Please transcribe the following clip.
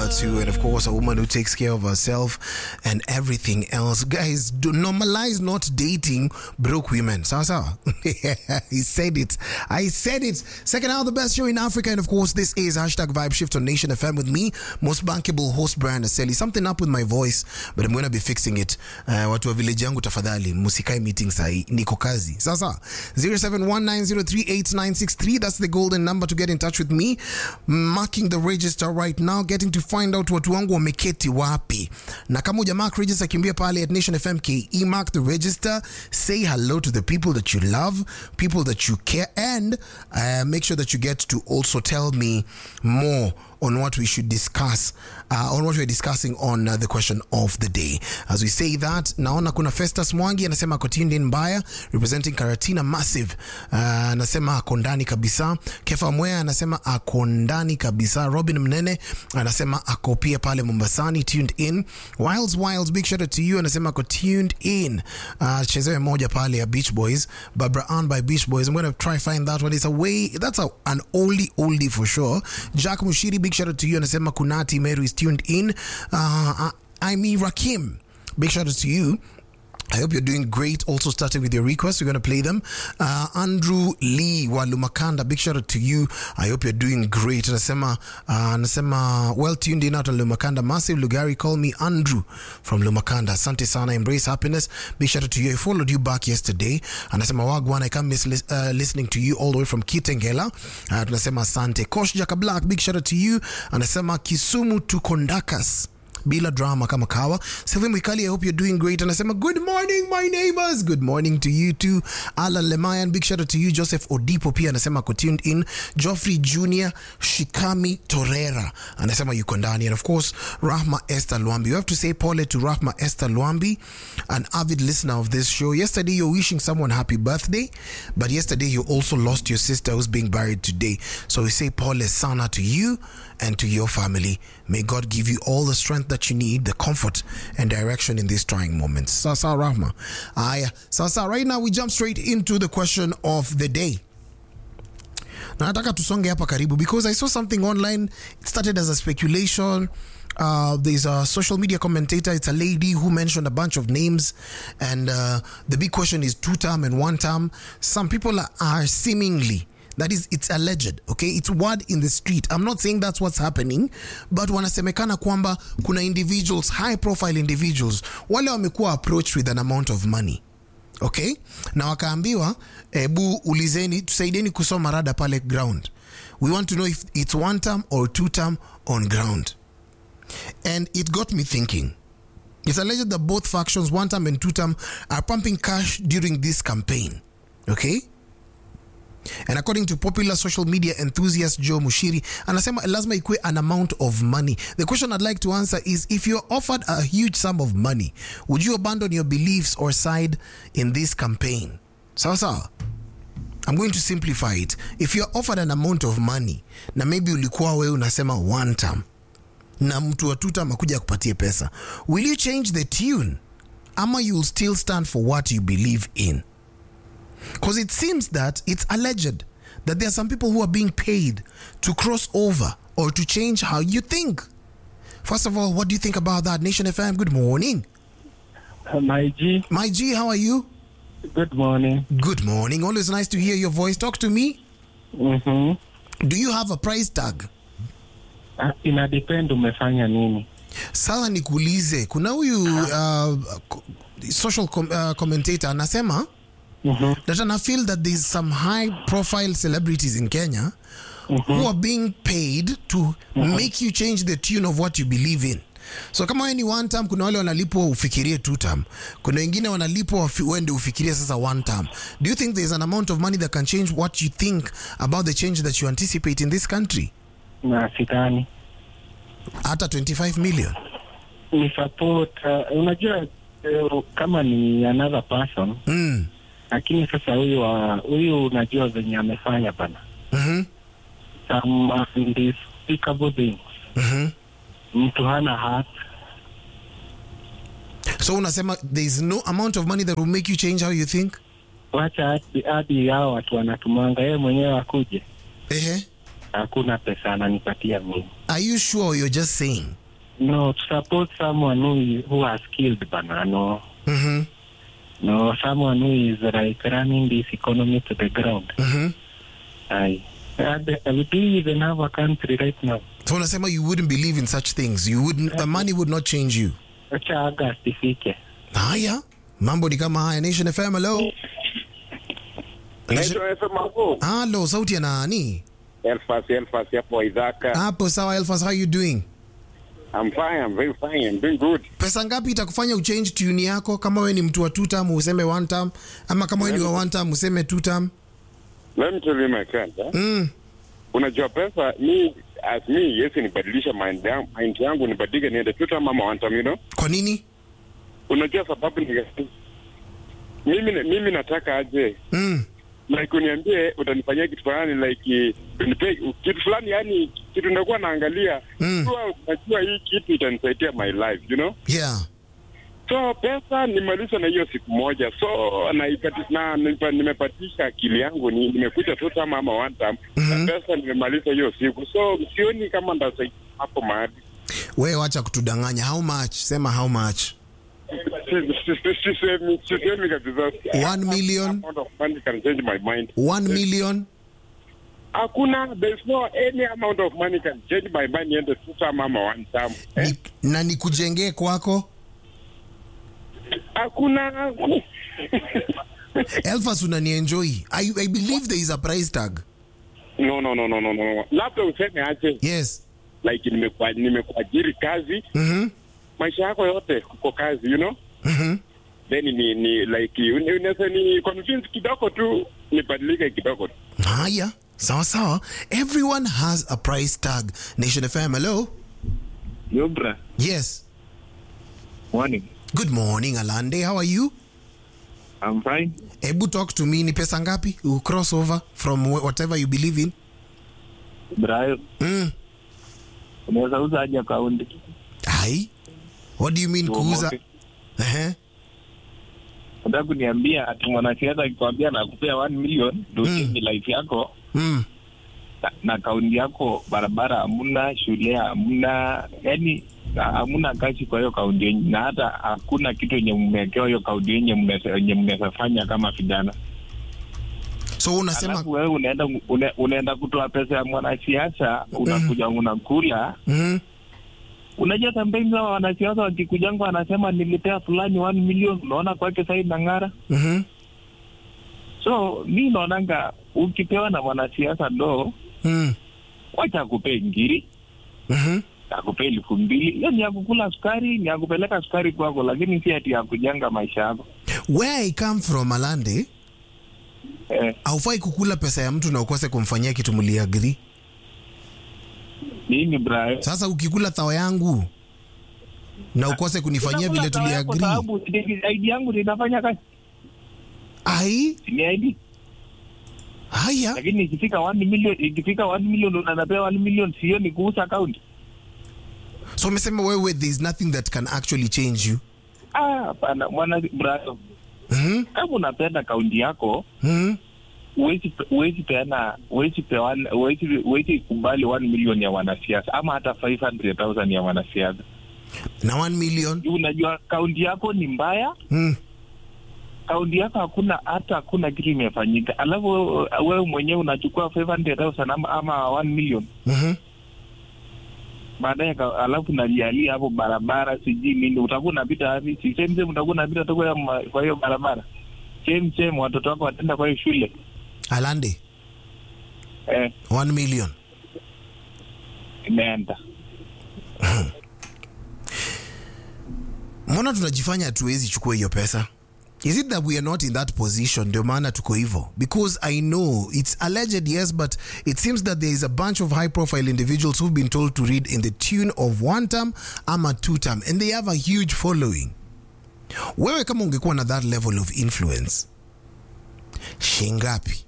her to, and of course, a woman who takes care of herself and everything else. Guys, do normalize not dating broke women. Sawa sawa. he said it. I said it. Second hour, the best show in Africa, and of course, this is hashtag Vibe Shift on Nation FM with me, most bankable host Brian Aseli. Something up with my voice, but I'm gonna be fixing it. Uh, watu wa village yangu tafadhali, musikai meeting sahi, niko kazi. Sawa sawa. 0719038963. That's the golden number to get in touch with me. Marking the register right now, getting to find out watu wangu wameketi wapi. Na kama uja mark register, kimbia pale at Nation FM KE, mark the register, say hello to the people that you love, people that you care, and uh, make sure that you get to also tell me more on what we should discuss uh, on what we're discussing on uh, the question of the day as we say that naona kuna festus mwangi anasema ako tuned in mbaya representing karatina massive uh, anasema ako ndani kabisa kefa mwea anasema ako ndani kabisa robin mnene anasema ako pia pale mombasani tuned in wilds wilds big shout out to you anasema ako tuned in uh, chezewe moja pale ya beach boys barbara ann by beach boys i'm gonna try find that one it's a way that's a, an oldie oldie for sure jack mushiri big shout out to you anasema kunati meru is tuned in uh, imi rakim big shout out to you I hope you're doing great. Also, starting with your requests, we're going to play them. Uh, Andrew Lee wa Lumakanda, big shout out to you. I hope you're doing great. Anasema, uh, anasema well tuned in out on Lumakanda. Massive Lugari, call me Andrew from Lumakanda. Asante sana, embrace happiness. Big shout out to you. I followed you back yesterday. Anasema wagwan, I can't miss lis- uh, listening to you all the way from Kitengela. Uh, tunasema asante. Kosh Jaka Black, big shout out to you. Anasema Kisumu to Kondakas bila drama kama kawa Sylvia Mwikali, I hope you're doing great anasema good morning my neighbors good morning to you too Alan Lemayan big shout out to you Joseph Odipo pia anasema ako tuned in Geoffrey Junior Shikami Torera anasema yuko ndani and of course Rahma Esther Lwambi you have to say pole to Rahma Esther Lwambi an avid listener of this show yesterday you're wishing someone happy birthday but yesterday you also lost your sister who's being buried today so we say pole sana to you and to your family may God give you all the strength that you need, the comfort and direction in these trying moments. Sasa Rahma. Aya, sasa right now we jump straight into the question of the day. Na nataka tusonge hapa karibu because I saw something online. It started as a speculation. Uh, there's a social media commentator. It's a lady who mentioned a bunch of names, and uh, the big question is two term and one term. Some people are, are seemingly that is it's alleged okay it's word in the street i'm not saying that's what's happening but wanasemekana kwamba kuna individuals high profile individuals wale wamekuwa approached with an amount of money okay na wakaambiwa ebu ulizeni tusaidieni kusoma rada pale ground we want to know if it's one term or two term on ground and it got me thinking it's alleged that both factions one term and two term are pumping cash during this campaign okay and according to popular social media enthusiast joe mushiri anasema lazima ikue an amount of money the question i'd like to answer is if you're offered a huge sum of money would you abandon your beliefs or side in this campaign sawa sawa i'm going to simplify it if you're offered an amount of money na maybe ulikuwa wewe unasema one term na mtu wa two term akuja akupatie pesa will you change the tune ama you'll still stand for what you believe in because it seems that it's alleged that there are some people who are being paid to cross over or to change how you think. First of all, what do you think about that? Nation FM, good morning. Uh, My G, My G, how are you? good morning. Good morning. Always nice to hear your voice. Talk to me. Mm-hmm. Do you have a price tag? Uh, ina depend umefanya nini. Sasa nikuulize, kuna huyu uh, co- social com uh, commentator anasema Mm-hmm. that and I feel that there's some high profile celebrities in Kenya who are being paid to make you change the tune of what you believe in. So kama wewe ni one term, kuna wale wanalipwa ufikirie two term, kuna wengine wanalipwa wafi- uende ufikirie sasa one term. Do you think there's an amount of money that can change what you think about the change that you anticipate in this country? Na sidhani Hata 25 million. ni support. Uh, unajua uh, kama ni another person, Mm. lakini sasa huyu wa huyu unajua venye amefanya bana Mhm. some undespicable things. Mhm. Mtu hana heart. So unasema there's no amount of money that will make you change how you think? Wacha hadi- hadi hao watu wanatumanga yeye mwenyewe akuje Ehe. hakuna pesa ananipatia mimi. Are you sure you're just saying? No, to support someone who who has killed bana. No, Mhm. no, someone who is like running this economy to the ground. Mhm. I, we do even have a country right now. So unasema you wouldn't believe in such things. You wouldn't the money would not change you. Acha August ifike. Haya. Mambo ni kama haya. Nation FM hello. Nation- Naitwa FM hapo. Hello, sauti ya nani? Elfas, Elfas hapo Idhaka. Hapo sawa Elfas, how you doing? I'm fine, I'm very fine, I'm doing good. Pesa ngapi itakufanya uchange tune yako kama wewe ni mtu wa two term useme one term ama kama wewe ni wa one term useme two term? Let me tell you my friend. Eh? Mm. Unajua pesa mi as me yesi nibadilisha mind yangu, mind yangu nibadilike niende tu kama mama one time, you know? Kwa nini? Unajua sababu ni gani? mimi mimi nataka aje Mm. like uniambie utanifanyia kitu fulani like unipe kitu fulani yani kitu ndakuwa naangalia Mm. Najua- najua hii kitu itanisaidia my life you know Yeah. so pesa nimaliza na hiyo siku moja so naipati, na nipa- nimepatisha akili yangu ni, nimekuja tu kama ama one time Mhm. na pesa nimemaliza hiyo siku so sioni kama ndasaidia hapo mahali Wewe wacha kutudanganya. How much? Sema how much? Si- si- si- sisemi sisemi kabisa One million? amount of money can change my mind One million? hakuna there's no any amount of money can change my mind niende tu kama ama one time eh? Ni, na nikujengee kwako? hakuna Elfas unanienjoy. I, I believe there is a price tag. no no no no no no labda useme aje Yes. like nimekua- nimekuajiri kazi Mhm. maisha yako yote uko kazi you know Mhm. then ni, ni like uni- unaweza ni convince kidogo tu nibadilike kidogo tu Haya. Sawa sawa. Everyone has a price tag. Nation FM, hello? Yobra, Yes. morning. Good morning, Alande. How are you? I'm fine. Ebu talk to me. Ni pesa ngapi? You cross over from wh- whatever you believe in. Brayo, Mm. unaweza uza aje akaunti? Hai. What do you mean kuuza? Tuomoke. Ehe. Unataka kuniambia ati mwanasiasa akikwambia nakupea 1 million ndio Mm. uchange life yako Mm. na- na kaunti yako barabara hamuna, shule hamuna, yani hamuna kazi kwa hiyo kaunti yenye, na hata hakuna kitu yenye mmewekewa hiyo kaunti yenye mnaweza- yenye mnaweza fanya kama vijana. So unasema Alafu wewe unaenda une, unaenda kutoa pesa ya mwanasiasa unakuja unakula mm. Unajua kampeni za wanasiasa wakikujanga wanasema nilipea fulani 1 million, unaona kwake sasa nang'ara. Mhm. So mi naonanga ukipewa na mwanasiasa do, Mm. wacha akupee ngiri, Mhm. akupee elfu mbili, hiyo ni ya kukula sukari, ni ya kupeleka sukari kwako, lakini si ati ya kujanga maisha yako. Where I come from, Alande, Eh, haufai kukula pesa ya mtu na ukose kumfanyia kitu mliagri. nini bra? Sasa ukikula thao yangu na ukose kunifanyia vile Kwa tuliagri, sababu ID yangu linafanya kazi, ai ni ID. haya Lakini ikifika 1 million, ikifika 1 million unanapewa 1 million, sio ni kuuza akaunti. so umesema wewe there is nothing that can actually change you Ah, hapana mwana bra. Mhm. Kama unapenda kaunti yako Mhm. huwezi huwezi peana huwezi peana huwezi huwezi kubali 1 million ya wanasiasa ama hata 500,000 ya wanasiasa. na 1 million Juu Unajua kaunti yako ni mbaya, mm. kaunti yako hakuna hata hakuna kitu imefanyika, alafu wewe- wewe mwenyewe unachukua 500,000 ama, ama 1 million Mhm. baadaye, ka- alafu nalialia hapo barabara sijui nini, utakuwa unapita wapi? Si same same utakuwa unapita tu kwa hiyo ma- kwa hiyo barabara same same, watoto wako wataenda kwa hiyo shule Alande eh, 1 million imeenda mbona tunajifanya hatuwezi chukua hiyo pesa is it that we are not in that position ndio maana tuko hivyo because i know it's alleged yes but it seems that there is a bunch of high profile individuals who've been told to read in the tune of one term ama two term and they have a huge following wewe kama ungekuwa na that level of influence shingapi